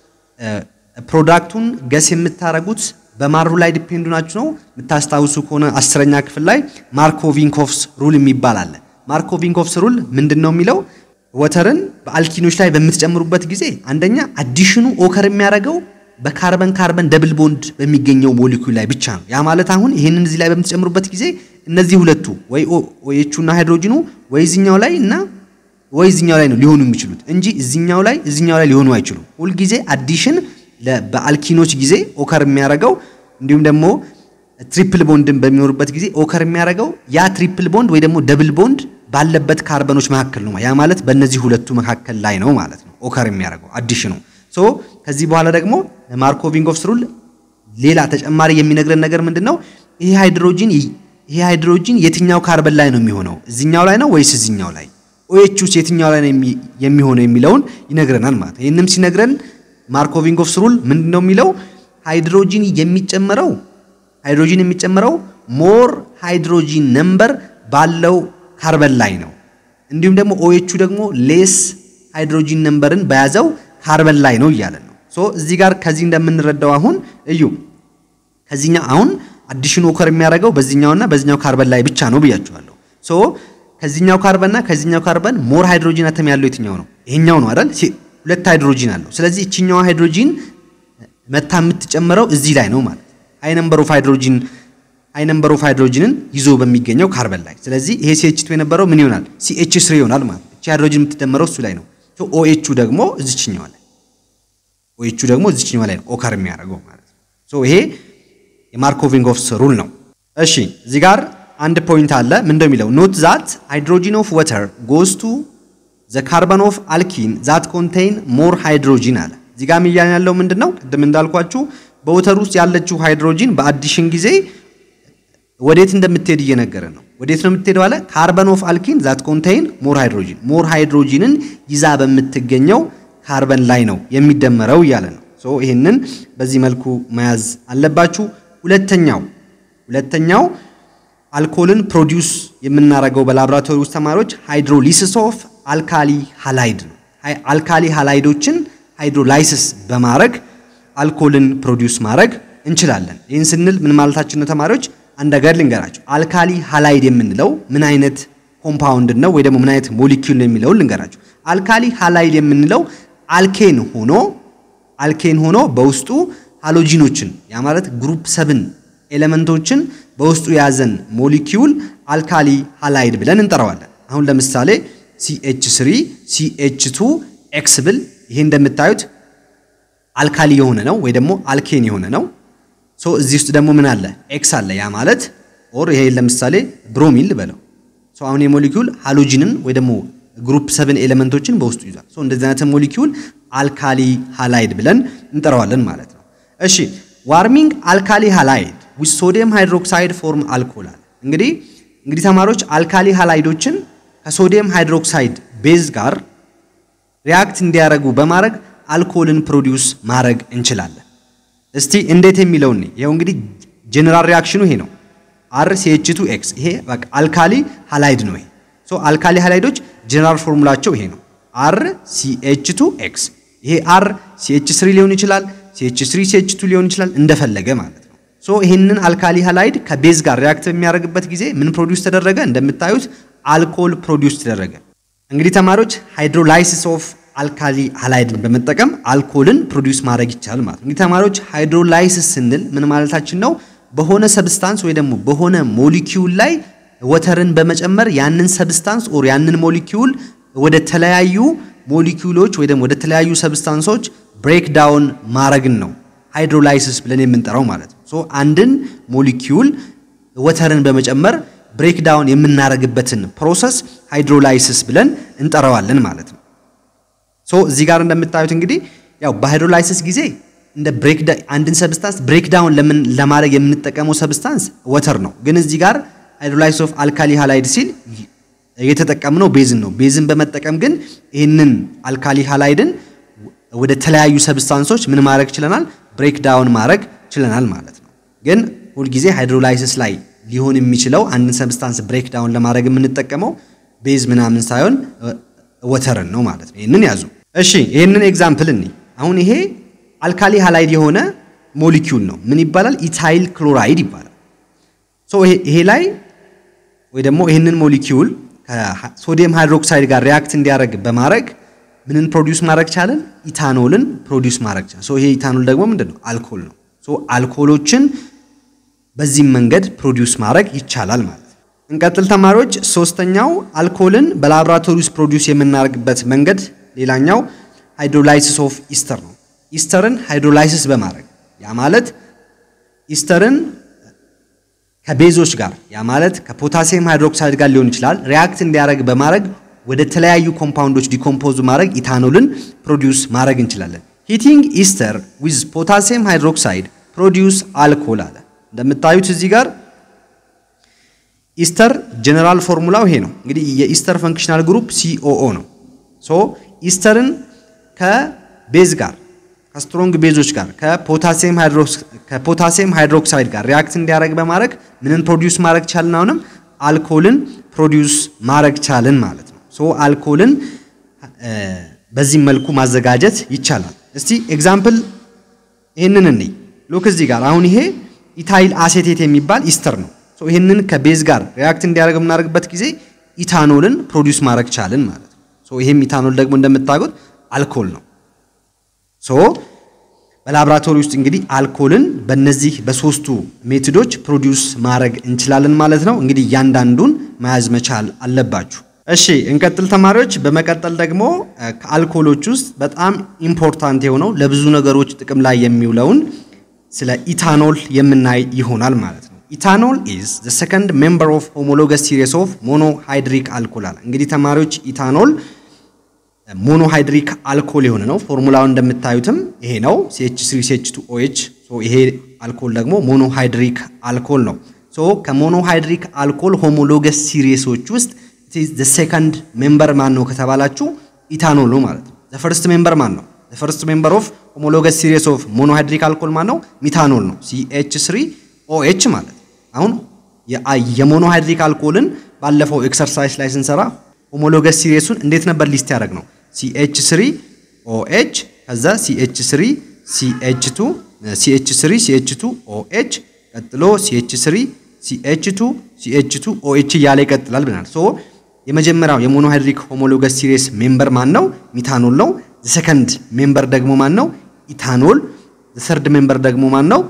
S1: ፕሮዳክቱን ገስ የምታረጉት በማሩ ላይ ዲፔንዱ ናችሁ ነው። የምታስታውሱ ከሆነ አስረኛ ክፍል ላይ ማርኮቪንኮቭስ ሩል የሚባል አለ። ማርኮቪንኮቭስ ሩል ምንድን ነው የሚለው ወተርን በአልኪኖች ላይ በምትጨምሩበት ጊዜ አንደኛ አዲሽኑ ኦከር የሚያደርገው በካርበን ካርበን ደብል ቦንድ በሚገኘው ሞሊኩል ላይ ብቻ ነው። ያ ማለት አሁን ይህንን እዚህ ላይ በምትጨምሩበት ጊዜ እነዚህ ሁለቱ ወይ ኦኤቹና ሃይድሮጂኑ ወይ እዚኛው ላይ እና ወይ እዚኛው ላይ ነው ሊሆኑ የሚችሉት እንጂ እዚኛው ላይ እዚኛው ላይ ሊሆኑ አይችሉም። ሁልጊዜ አዲሽን በአልኪኖች ጊዜ ኦከር የሚያደርገው እንዲሁም ደግሞ ትሪፕል ቦንድን በሚኖርበት ጊዜ ኦከር የሚያደርገው ያ ትሪፕል ቦንድ ወይ ደግሞ ደብል ቦንድ ባለበት ካርበኖች መካከል ነው። ያ ማለት በእነዚህ ሁለቱ መካከል ላይ ነው ማለት ነው ኦከር የሚያደርገው አዲሽኑ። ሶ ከዚህ በኋላ ደግሞ ማርኮቪንጎቭስ ሩል ሌላ ተጨማሪ የሚነግረን ነገር ምንድን ነው? ይሄ ሃይድሮጂን ይሄ ሃይድሮጂን የትኛው ካርበን ላይ ነው የሚሆነው? እዚኛው ላይ ነው ወይስ እዚኛው ላይ? ኦኤች ውስጥ የትኛው ላይ ነው የሚሆነው የሚለውን ይነግረናል ማለት ነው። ይህንም ሲነግረን ማርኮቪንጎቭስ ሩል ምንድን ነው የሚለው ሃይድሮጂን የሚጨመረው ሃይድሮጂን የሚጨመረው ሞር ሃይድሮጂን ነምበር ባለው ካርበን ላይ ነው። እንዲሁም ደግሞ ኦኤቹ ደግሞ ሌስ ሃይድሮጂን ነምበርን በያዘው ካርበን ላይ ነው እያለን ነው። ሶ እዚህ ጋር ከዚህ እንደምንረዳው አሁን እዩ ከዚህኛው አሁን አዲሽን ኦከር የሚያደርገው በዚህኛውና በዚህኛው ካርበን ላይ ብቻ ነው ብያችኋለሁ። ሶ ከዚህኛው ካርበንና ከዚህኛው ካርበን ሞር ሃይድሮጂን አተም ያለው የትኛው ነው? ይሄኛው ነው አይደል? ሁለት ሃይድሮጂን አለው። ስለዚህ እቺኛዋ ሃይድሮጂን መታ የምትጨምረው እዚህ ላይ ነው ማለት ሃይ ነምበር ኦፍ ሃይድሮጂን ሃይ ነምበር ኦፍ ሃይድሮጂንን ይዞ በሚገኘው ካርበን ላይ። ስለዚህ ይሄ ሲኤች2 የነበረው ምን ይሆናል? ሲኤች ስሪ ይሆናል ማለት እቺ ሃይድሮጂን የምትደመረው እሱ ላይ ነው። ኦኤቹ ደግሞ እዚችኛዋ ላይ ኦኤቹ ደግሞ እዚችኛዋ ላይ ነው ኦከር የሚያደርገው ማለት ነው። ሶ ይሄ የማርኮቪንጎቭስ ሩል ነው። እሺ እዚህ ጋር አንድ ፖይንት አለ። ምን እንደሚለው ኖት ዛት ሃይድሮጂን ኦፍ ወተር ጎስ ቱ ዘ ካርበን ኦፍ አልኪን ዛት ኮንቴይን ሞር ሃይድሮጂን አለ። እዚህ ጋር እያልን ያለው ምንድን ነው? ቅድም እንዳልኳችሁ በወተር ውስጥ ያለችው ሃይድሮጂን በአዲሽን ጊዜ ወዴት እንደምትሄድ እየነገረ ነው። ወዴት ነው የምትሄደው አለ። ካርበን ኦፍ አልኪን ዛት ኮንቴይን ሞር ሃይድሮጂን፣ ሞር ሃይድሮጂንን ይዛ በምትገኘው ካርበን ላይ ነው የሚደመረው እያለ ነው። ሶ ይህንን በዚህ መልኩ መያዝ አለባችሁ። ሁለተኛው ሁለተኛው አልኮልን ፕሮዲውስ የምናደርገው በላቦራቶሪ ውስጥ ተማሪዎች ሃይድሮሊሲስ ኦፍ አልካሊ ሃላይድ ነው። አልካሊ ሃላይዶችን ሃይድሮላይሲስ በማድረግ አልኮልን ፕሮዲውስ ማድረግ እንችላለን። ይህን ስንል ምን ማለታችን ነው ተማሪዎች? አንድ ነገር ልንገራቸው። አልካሊ ሃላይድ የምንለው ምን አይነት ኮምፓውንድ ነው ወይ ደግሞ ምን አይነት ሞሊኪዩል ነው የሚለውን ልንገራቸው። አልካሊ ሃላይድ የምንለው አልኬን ሆኖ አልኬን ሆኖ በውስጡ ሃሎጂኖችን ያ ማለት ግሩፕ ሰብን ኤሌመንቶችን በውስጡ የያዘን ሞሊኪዩል አልካሊ ሃላይድ ብለን እንጠራዋለን። አሁን ለምሳሌ ሲኤች3 ሲኤች2 ኤክስ ብል ይሄ እንደምታዩት አልካሊ የሆነ ነው ወይ ደግሞ አልኬን የሆነ ነው። ሶ እዚህ ውስጥ ደግሞ ምን አለ? ኤክስ አለ። ያ ማለት ኦር ይሄ ለምሳሌ ብሮሚል በለው። ሶ አሁን የሞሊኪዩል ሃሎጂንን ወይ ደግሞ ግሩፕ ሰብን ኤሌመንቶችን በውስጡ ይዟል። ሶ እንደዚህ አይነት ሞሊኪዩል አልካሊ ሃላይድ ብለን እንጠራዋለን ማለት ነው። እሺ ዋርሚንግ አልካሊ ሃላይድ ዊዝ ሶዲየም ሃይድሮክሳይድ ፎርም አልኮል አለ። እንግዲህ እንግዲህ ተማሪዎች አልካሊ ሃላይዶችን ከሶዲየም ሃይድሮክሳይድ ቤዝ ጋር ሪያክት እንዲያደርጉ በማድረግ አልኮልን ፕሮዲውስ ማድረግ እንችላለን። እስቲ እንዴት የሚለውን ይኸው እንግዲህ ጀነራል ሪያክሽኑ ይሄ ነው። አር ሲኤች ቱ ኤክስ ይሄ በቃ አልካሊ ሃላይድ ነው። ይሄ ሶ አልካሊ ሃላይዶች ጀነራል ፎርሙላቸው ይሄ ነው። አር ሲኤች ቱ ኤክስ ይሄ አር ሲኤች ስሪ ሊሆን ይችላል፣ ሲኤች ስሪ ሲኤች ቱ ሊሆን ይችላል እንደፈለገ ማለት ነው። ሶ ይህንን አልካሊ ሃላይድ ከቤዝ ጋር ሪያክት በሚያደርግበት ጊዜ ምን ፕሮዲውስ ተደረገ? እንደምታዩት አልኮል ፕሮዲውስ ተደረገ። እንግዲህ ተማሪዎች ሃይድሮላይሲስ ኦፍ አልካሊ ሃላይድን በመጠቀም አልኮልን ፕሮዲውስ ማድረግ ይቻላል ማለት ነው። እንግዲህ ተማሪዎች ሃይድሮላይሲስ ስንል ምን ማለታችን ነው? በሆነ ሰብስታንስ ወይ ደግሞ በሆነ ሞሊኪዩል ላይ ወተርን በመጨመር ያንን ሰብስታንስ ኦር ያንን ሞሊኪዩል ወደ ተለያዩ ሞሊኪዩሎች ወይ ደግሞ ወደ ተለያዩ ሰብስታንሶች ብሬክ ዳውን ማድረግን ነው ሃይድሮላይሲስ ብለን የምንጠራው ማለት ነው። ሶ አንድን ሞሊኪዩል ወተርን በመጨመር ብሬክ ዳውን የምናደርግበትን ፕሮሰስ ሃይድሮላይሲስ ብለን እንጠራዋለን ማለት ነው። ሶ እዚህ ጋር እንደምታዩት እንግዲህ ያው በሃይድሮላይሲስ ጊዜ እንደ ብሬክ አንድን ሰብስታንስ ብሬክ ዳውን ለምን ለማድረግ የምንጠቀመው ሰብስታንስ ወተር ነው። ግን እዚህ ጋር ሃይድሮላይሲስ ኦፍ አልካሊ ሃላይድ ሲል የተጠቀምነው ቤዝን ነው። ቤዝን በመጠቀም ግን ይህንን አልካሊ ሃላይድን ወደ ተለያዩ ሰብስታንሶች ምን ማድረግ ችለናል? ብሬክ ዳውን ማድረግ ችለናል ማለት ነው። ግን ሁልጊዜ ሃይድሮላይሲስ ላይ ሊሆን የሚችለው አንድን ሰብስታንስ ብሬክ ዳውን ለማድረግ የምንጠቀመው ቤዝ ምናምን ሳይሆን ወተርን ነው ማለት ነው። ይህንን ያዙ። እሺ ይህንን ኤግዛምፕል እኒ አሁን ይሄ አልካሊ ሃላይድ የሆነ ሞሊኪዩል ነው። ምን ይባላል? ኢታይል ክሎራይድ ይባላል። ሶ ይሄ ላይ ወይ ደግሞ ይህንን ሞሊኪዩል ከሶዲየም ሃይድሮክሳይድ ጋር ሪያክት እንዲያደርግ በማድረግ ምንን ፕሮዲውስ ማድረግ ቻለን? ኢታኖልን ፕሮዲውስ ማድረግ ቻለን። ሶ ይሄ ኢታኖል ደግሞ ምንድን ነው? አልኮል ነው። ሶ አልኮሎችን በዚህም መንገድ ፕሮዲውስ ማድረግ ይቻላል ማለት ነው። እንቀጥል ተማሪዎች። ሶስተኛው አልኮልን በላቦራቶሪ ውስጥ ፕሮዲውስ የምናደርግበት መንገድ ሌላኛው ሃይድሮላይሲስ ኦፍ ኢስተር ነው። ኢስተርን ሃይድሮላይሲስ በማድረግ ያ ማለት ኢስተርን ከቤዞች ጋር ያ ማለት ከፖታሲየም ሃይድሮክሳይድ ጋር ሊሆን ይችላል ሪያክት እንዲያደርግ በማድረግ ወደ ተለያዩ ኮምፓውንዶች ዲኮምፖዝ ማድረግ ኢታኖልን ፕሮዲውስ ማድረግ እንችላለን። ሂቲንግ ኢስተር ዊዝ ፖታሲየም ሃይድሮክሳይድ ፕሮዲውስ አልኮል አለ። እንደምታዩት እዚህ ጋር ኢስተር ጀነራል ፎርሙላው ይሄ ነው። እንግዲህ የኢስተር ፈንክሽናል ግሩፕ ሲኦኦ ነው። ሶ ኢስተርን ከቤዝ ጋር ከስትሮንግ ቤዞች ጋር ከፖታሲየም ሃይድሮክሳይድ ጋር ሪያክት እንዲያደርግ በማድረግ ምንን ፕሮዲውስ ማድረግ ቻልን? አሁንም አልኮልን ፕሮዲውስ ማድረግ ቻልን ማለት ነው። ሶ አልኮልን በዚህ መልኩ ማዘጋጀት ይቻላል። እስቲ ኤግዛምፕል ይህንን እንይ። ሉክ እዚህ ጋር አሁን ይሄ ኢታይል አሴቴት የሚባል ኢስተር ነው። ሶ ይህንን ከቤዝ ጋር ሪያክት እንዲያደርግ የምናደርግበት ጊዜ ኢታኖልን ፕሮዲውስ ማድረግ ቻልን ማለት ነው። ሶ ይሄም ኢታኖል ደግሞ እንደምታውቁት አልኮል ነው። ሶ በላብራቶሪ ውስጥ እንግዲህ አልኮልን በእነዚህ በሶስቱ ሜቶዶች ፕሮዲውስ ማድረግ እንችላለን ማለት ነው። እንግዲህ እያንዳንዱን መያዝ መቻል አለባችሁ። እሺ እንቀጥል ተማሪዎች። በመቀጠል ደግሞ ከአልኮሎች ውስጥ በጣም ኢምፖርታንት የሆነው ለብዙ ነገሮች ጥቅም ላይ የሚውለውን ስለ ኢታኖል የምናይ ይሆናል ማለት ነው። ኢታኖል ኢዝ ዘ ሰከንድ ሜምበር ኦፍ ሆሞሎገስ ሲሪስ ኦፍ ሞኖሃይድሪክ አልኮል አለ። እንግዲህ ተማሪዎች ኢታኖል ሞኖሃይድሪክ አልኮል የሆነ ነው። ፎርሙላውን እንደምታዩትም ይሄ ነው CH3 CH2 OH። ሶ ይሄ አልኮል ደግሞ ሞኖሃይድሪክ አልኮል ነው። ሶ ከሞኖሃይድሪክ አልኮል ሆሞሎገስ ሲሪሶች ውስጥ ዘ ሴከንድ ሜምበር ማን ነው ከተባላችሁ ኢታኖል ነው ማለት ነው። ዘ ፈርስት ሜምበር ማን ነው? ዘ ፈርስት ሜምበር ኦፍ ሆሞሎገስ ሲሪስ ኦፍ ሞኖሃይድሪክ አልኮል ማን ነው? ሚታኖል ነው። CH3 OH ማለት አሁን የሞኖሃይድሪክ አልኮልን ባለፈው ኤክሰርሳይዝ ላይ ስንሰራ ሆሞሎገስ ሲሪሱን እንዴት ነበር ሊስት ያደረግ ነው? CH3 OH ከዛ CH3 CH2 CH3 CH2 OH ቀጥሎ CH3 CH2 CH2 OH እያለ ይቀጥላል ብለናል። ሶ የመጀመሪያው የሞኖሃይድሪክ ሆሞሎገስ ሲሪስ ሜምበር ማን ነው? ሚታኖል ነው። ሰከንድ ሜምበር ደግሞ ማን ነው? ኢታኖል። ሰርድ ሜምበር ደግሞ ማን ነው?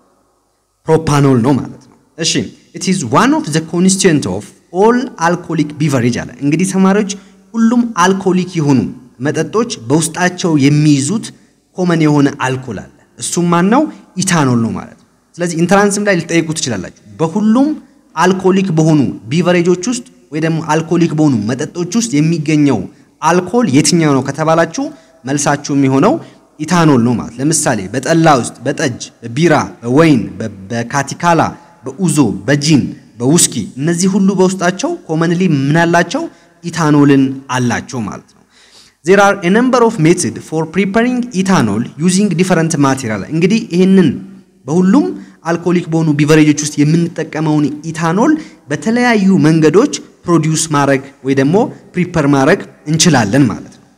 S1: ፕሮፓኖል ነው ማለት ነው። እሺ ኢት ኢዝ ዋን ኦፍ ዘ ኮንስቲትዩንት ኦፍ ኦል አልኮሊክ ቢቨሬጅ አለ። እንግዲህ ተማሪዎች ሁሉም አልኮሊክ የሆኑ መጠጦች በውስጣቸው የሚይዙት ኮመን የሆነ አልኮል አለ። እሱም ማን ነው? ኢታኖል ነው ማለት ነው። ስለዚህ ኢንትራንስም ላይ ልጠይቁ ትችላላችሁ። በሁሉም አልኮሊክ በሆኑ ቢቨሬጆች ውስጥ ወይ ደግሞ አልኮሊክ በሆኑ መጠጦች ውስጥ የሚገኘው አልኮል የትኛው ነው ከተባላችሁ መልሳችሁ የሚሆነው ኢታኖል ነው ማለት። ለምሳሌ በጠላ ውስጥ በጠጅ፣ በቢራ፣ በወይን፣ በካቲካላ፣ በኡዞ፣ በጂን በውስኪ እነዚህ ሁሉ በውስጣቸው ኮመንሊ ምን አላቸው? ኢታኖልን አላቸው ማለት ነው። ዜር አር ኤ ነምበር ኦፍ ሜትድ ፎር ፕሪፐሪንግ ኢታኖል ዩዚንግ ዲፈረንት ማቴሪያል። እንግዲህ ይህንን በሁሉም አልኮሊክ በሆኑ ቢቨሬጆች ውስጥ የምንጠቀመውን ኢታኖል በተለያዩ መንገዶች ፕሮዲውስ ማድረግ ወይ ደግሞ ፕሪፐር ማድረግ እንችላለን ማለት ነው።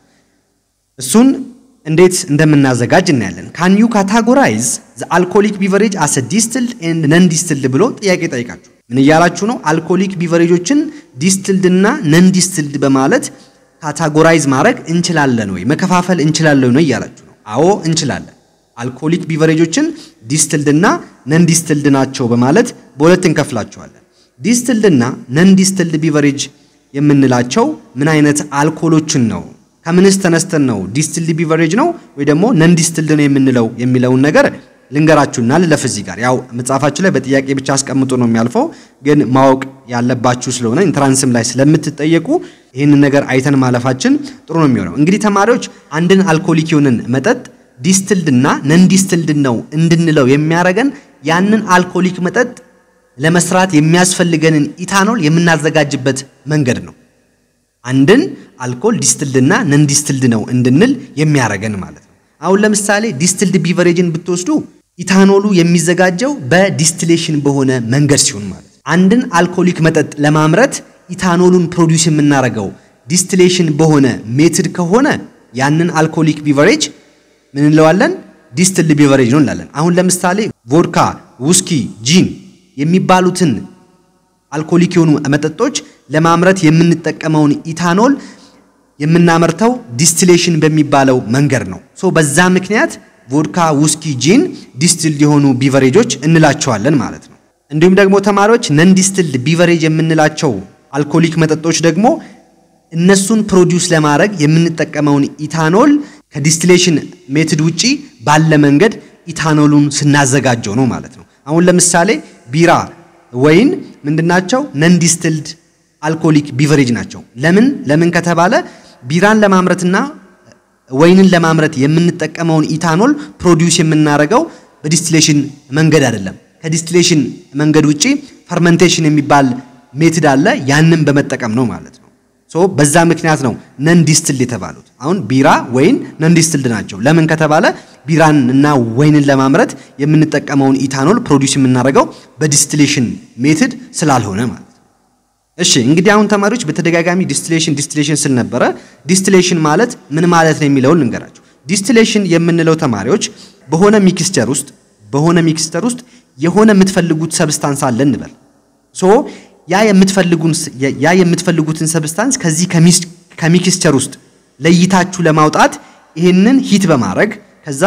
S1: እሱን እንዴት እንደምናዘጋጅ እናያለን። ካን ዩ ካታጎራይዝ ዘ አልኮሊክ ቢቨሬጅ አስ ዲስትልድ ኤንድ ነን ዲስትልድ ብሎ ጥያቄ ጠይቃችሁ ምን እያላችሁ ነው? አልኮሊክ ቢቨሬጆችን ዲስትልድ እና ነን ዲስትልድ በማለት ካታጎራይዝ ማድረግ እንችላለን ወይ መከፋፈል እንችላለን ወይ እያላችሁ ነው። አዎ እንችላለን። አልኮሊክ ቢቨሬጆችን ዲስትልድ እና ነን ዲስትልድ ናቸው በማለት በሁለት እንከፍላቸዋለን። ዲስትልድ እና ነን ዲስትልድ ቢቨሬጅ የምንላቸው ምን አይነት አልኮሎችን ነው? ከምንስ ተነስተን ነው ዲስትልድ ቢቨሬጅ ነው ወይ ደግሞ ነን ዲስትልድ ነው የምንለው የሚለውን ነገር ልንገራችሁና ልለፍ እዚህ ጋር ያው መጽሐፋችሁ ላይ በጥያቄ ብቻ አስቀምጡ ነው የሚያልፈው፣ ግን ማወቅ ያለባችሁ ስለሆነ ኢንትራንስም ላይ ስለምትጠየቁ ይህንን ነገር አይተን ማለፋችን ጥሩ ነው የሚሆነው። እንግዲህ ተማሪዎች አንድን አልኮሊክ የሆንን መጠጥ ዲስትልድ እና ነን ዲስትልድ ነው እንድንለው የሚያደርገን ያንን አልኮሊክ መጠጥ ለመስራት የሚያስፈልገንን ኢታኖል የምናዘጋጅበት መንገድ ነው። አንድን አልኮል ዲስትልድ እና ነን ዲስትልድ ነው እንድንል የሚያደርገን ማለት ነው። አሁን ለምሳሌ ዲስትልድ ቢቨሬጅን ብትወስዱ ኢታኖሉ የሚዘጋጀው በዲስትሌሽን በሆነ መንገድ ሲሆን ማለት ነው። አንድን አልኮሊክ መጠጥ ለማምረት ኢታኖሉን ፕሮዲውስ የምናደርገው ዲስትሌሽን በሆነ ሜትድ ከሆነ ያንን አልኮሊክ ቢቨሬጅ ምን እንለዋለን? ዲስትልድ ቢቨሬጅ ነው እንላለን። አሁን ለምሳሌ ቮድካ፣ ውስኪ፣ ጂን የሚባሉትን አልኮሊክ የሆኑ መጠጦች ለማምረት የምንጠቀመውን ኢታኖል የምናመርተው ዲስቲሌሽን በሚባለው መንገድ ነው። ሶ በዛ ምክንያት ቮድካ፣ ውስኪ፣ ጂን ዲስትልድ የሆኑ ቢቨሬጆች እንላቸዋለን ማለት ነው። እንዲሁም ደግሞ ተማሪዎች ነን ዲስትልድ ቢቨሬጅ የምንላቸው አልኮሊክ መጠጦች ደግሞ እነሱን ፕሮዲውስ ለማድረግ የምንጠቀመውን ኢታኖል ከዲስቲሌሽን ሜትድ ውጪ ባለ መንገድ ኢታኖሉን ስናዘጋጀው ነው ማለት ነው። አሁን ለምሳሌ ቢራ፣ ወይን ምንድናቸው? ነን ዲስትልድ አልኮሊክ ቢቨሬጅ ናቸው። ለምን ለምን ከተባለ ቢራን ለማምረትና ወይንን ለማምረት የምንጠቀመውን ኢታኖል ፕሮዲውስ የምናደርገው በዲስቲሌሽን መንገድ አይደለም። ከዲስቲሌሽን መንገድ ውጪ ፈርመንቴሽን የሚባል ሜትድ አለ። ያንን በመጠቀም ነው ማለት ነው። ሶ በዛ ምክንያት ነው ነን ዲስትልድ የተባሉት። አሁን ቢራ፣ ወይን ነን ዲስትልድ ናቸው። ለምን ከተባለ ቢራን እና ወይንን ለማምረት የምንጠቀመውን ኢታኖል ፕሮዲውስ የምናደርገው በዲስቲሌሽን ሜትድ ስላልሆነ ማለት ነው። እሺ እንግዲህ አሁን ተማሪዎች በተደጋጋሚ ዲስቲሌሽን ዲስቲሌሽን ስል ነበረ። ዲስቲሌሽን ማለት ምን ማለት ነው የሚለውን ልንገራቸው። ዲስቲሌሽን የምንለው ተማሪዎች በሆነ ሚክስቸር ውስጥ በሆነ ሚክስቸር ውስጥ የሆነ የምትፈልጉት ሰብስታንስ አለ እንበል። ሶ ያ የምትፈልጉን ያ የምትፈልጉትን ሰብስታንስ ከዚህ ከሚክስቸር ውስጥ ለይታችሁ ለማውጣት ይህንን ሂት በማድረግ ከዛ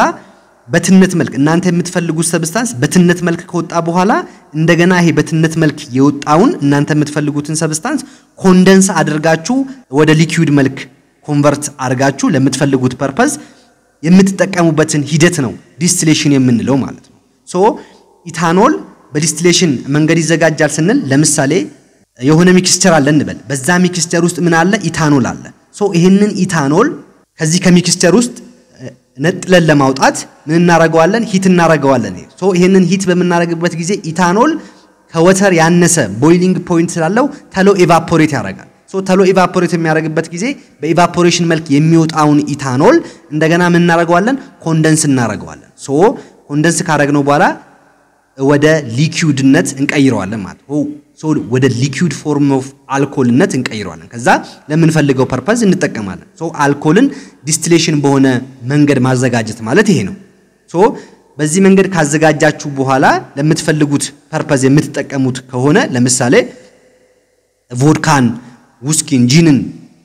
S1: በትነት መልክ እናንተ የምትፈልጉት ሰብስታንስ በትነት መልክ ከወጣ በኋላ እንደገና ይሄ በትነት መልክ የወጣውን እናንተ የምትፈልጉትን ሰብስታንስ ኮንደንስ አድርጋችሁ ወደ ሊኩዊድ መልክ ኮንቨርት አድርጋችሁ ለምትፈልጉት ፐርፐዝ የምትጠቀሙበትን ሂደት ነው ዲስቲሌሽን የምንለው ማለት ነው። ሶ ኢታኖል በዲስቲሌሽን መንገድ ይዘጋጃል ስንል ለምሳሌ የሆነ ሚክስቸር አለ እንበል። በዛ ሚክስቸር ውስጥ ምን አለ? ኢታኖል አለ። ሶ ይህንን ኢታኖል ከዚህ ከሚክስቸር ውስጥ ነጥለን ለማውጣት ምን እናረገዋለን? ሂት እናረገዋለን። ሶ ይህንን ሂት በምናረግበት ጊዜ ኢታኖል ከወተር ያነሰ ቦይሊንግ ፖይንት ስላለው ተሎ ኤቫፖሬት ያደርጋል። ሶ ተሎ ኤቫፖሬት የሚያደርግበት ጊዜ በኤቫፖሬሽን መልክ የሚወጣውን ኢታኖል እንደገና ምን እናረገዋለን? ኮንደንስ እናረገዋለን። ሶ ኮንደንስ ካረግነው በኋላ ወደ ሊኪውድነት እንቀይረዋለን ማለት ነው። ሶ ወደ ሊኪውድ ፎርም ኦፍ አልኮልነት እንቀይረዋለን። ከዛ ለምንፈልገው ፐርፐዝ እንጠቀማለን። ሶ አልኮልን ዲስቲሌሽን በሆነ መንገድ ማዘጋጀት ማለት ይሄ ነው። ሶ በዚህ መንገድ ካዘጋጃችሁ በኋላ ለምትፈልጉት ፐርፐዝ የምትጠቀሙት ከሆነ ለምሳሌ ቮድካን፣ ውስኪን፣ ጂንን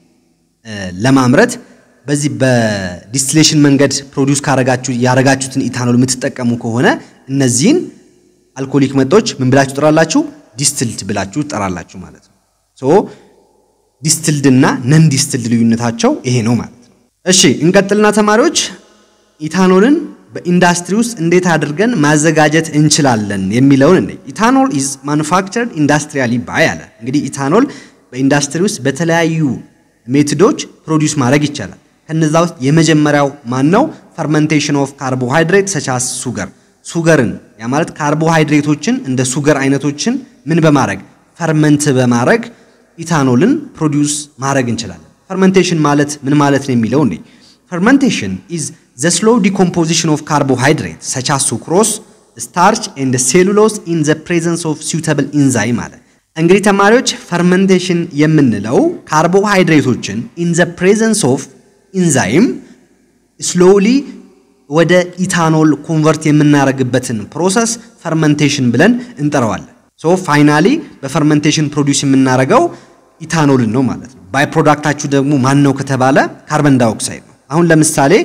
S1: ለማምረት በዚህ በዲስቲሌሽን መንገድ ፕሮዲውስ ካረጋችሁ ያረጋችሁትን ኢታኖል የምትጠቀሙ ከሆነ እነዚህን አልኮሊክ መጠጦች ምን ብላችሁ ትጠራላችሁ? ዲስትልድ ብላችሁ ትጠራላችሁ ማለት ነው። ሶ ዲስትልድ እና ነን ዲስትልድ ልዩነታቸው ይሄ ነው ማለት ነው። እሺ እንቀጥልና ተማሪዎች ኢታኖልን በኢንዱስትሪ ውስጥ እንዴት አድርገን ማዘጋጀት እንችላለን የሚለውን እንደ ኢታኖል ኢዝ ማኑፋክቸርድ ኢንዱስትሪያሊ ባይ አለ። እንግዲህ ኢታኖል በኢንዱስትሪ ውስጥ በተለያዩ ሜቶዶች ፕሮዲውስ ማድረግ ይቻላል። ከነዛ ውስጥ የመጀመሪያው ማን ነው? ፈርመንቴሽን ኦፍ ካርቦሃይድሬት ሰቻስ ሱገር ሱገርን ያ ማለት ካርቦሃይድሬቶችን እንደ ሱገር አይነቶችን ምን በማድረግ ፈርመንት በማድረግ ኢታኖልን ፕሮዲውስ ማድረግ እንችላለን። ፈርመንቴሽን ማለት ምን ማለት ነው የሚለው እንዴ ፈርመንቴሽን ኢዝ ዘ ስሎው ዲኮምፖዚሽን ኦፍ ካርቦሃይድሬት ሰች አስ ሱክሮስ ስታርች ኤንድ ሴሉሎስ ኢን ዘ ፕሬዘንስ ኦፍ suitable ኢንዛይም አለ። እንግዲህ ተማሪዎች ፈርመንቴሽን የምንለው ካርቦሃይድሬቶችን ኢን ዘ ፕሬዘንስ ኦፍ ኢንዛይም ስሎሊ ወደ ኢታኖል ኮንቨርት የምናደርግበትን ፕሮሰስ ፈርመንቴሽን ብለን እንጠራዋለን። ሶ ፋይናሊ በፈርመንቴሽን ፕሮዲውስ የምናደርገው ኢታኖልን ነው ማለት ነው። ባይ ፕሮዳክታችሁ ደግሞ ማን ነው ከተባለ ካርበን ዳይኦክሳይድ ነው። አሁን ለምሳሌ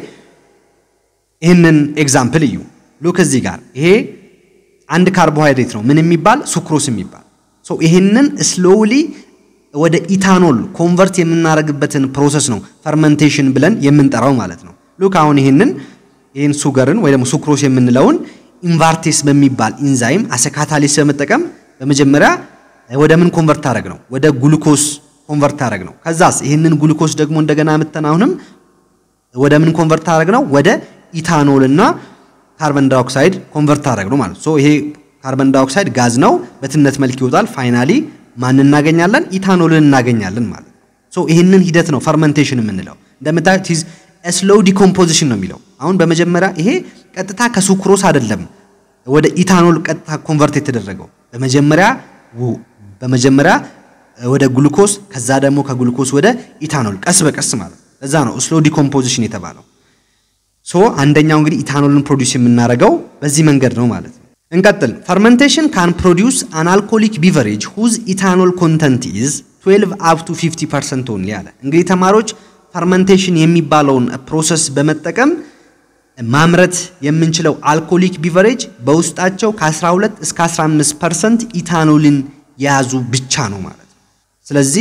S1: ይህንን ኤግዛምፕል እዩ። ሉክ እዚህ ጋር ይሄ አንድ ካርቦሃይድሬት ነው። ምን የሚባል ሱክሮስ የሚባል ሶ ይህንን ስሎውሊ ወደ ኢታኖል ኮንቨርት የምናደርግበትን ፕሮሰስ ነው ፈርመንቴሽን ብለን የምንጠራው ማለት ነው። ሉክ አሁን ይህንን ይህን ሱገርን ወይ ደግሞ ሱክሮስ የምንለውን ኢንቫርቴስ በሚባል ኢንዛይም አሰካታሊስ በመጠቀም በመጀመሪያ ወደ ምን ኮንቨርት ታደረግ ነው? ወደ ግሉኮስ ኮንቨርት ታደረግ ነው። ከዛስ ይህንን ግሉኮስ ደግሞ እንደገና ምተን አሁንም ወደ ምን ኮንቨርት ታደረግ ነው? ወደ ኢታኖል እና ካርበን ዳይኦክሳይድ ኮንቨርት ታደረግ ነው ማለት ነው። ይሄ ካርበን ዳይኦክሳይድ ጋዝ ነው፣ በትነት መልክ ይወጣል። ፋይናሊ ማን እናገኛለን? ኢታኖልን እናገኛለን ማለት ነው። ይህንን ሂደት ነው ፈርመንቴሽን የምንለው። እንደምታዩት ስሎው ዲኮምፖዚሽን ነው የሚለው። አሁን በመጀመሪያ ይሄ ቀጥታ ከሱክሮስ አይደለም ወደ ኢታኖል ቀጥታ ኮንቨርት የተደረገው በመጀመሪያ በመጀመሪያ ወደ ግሉኮስ ከዛ ደግሞ ከግሉኮስ ወደ ኢታኖል ቀስ በቀስ ማለት ለዛ ነው ስሎ ዲኮምፖዚሽን የተባለው። ሶ አንደኛው እንግዲህ ኢታኖልን ፕሮዲውስ የምናደርገው በዚህ መንገድ ነው ማለት ነው። እንቀጥል። ፈርመንቴሽን ካን ፕሮዲውስ አን አልኮሊክ ቢቨሬጅ ሁዝ ኢታኖል ኮንተንት ኢዝ 12 አፕ ቱ 50 ፐርሰንት ኦንሊ አለ። እንግዲህ ተማሪዎች ፈርመንቴሽን የሚባለውን ፕሮሰስ በመጠቀም ማምረት የምንችለው አልኮሊክ ቢቨሬጅ በውስጣቸው ከ12 እስከ 15 ፐርሰንት ኢታኖልን የያዙ ብቻ ነው ማለት ነው። ስለዚህ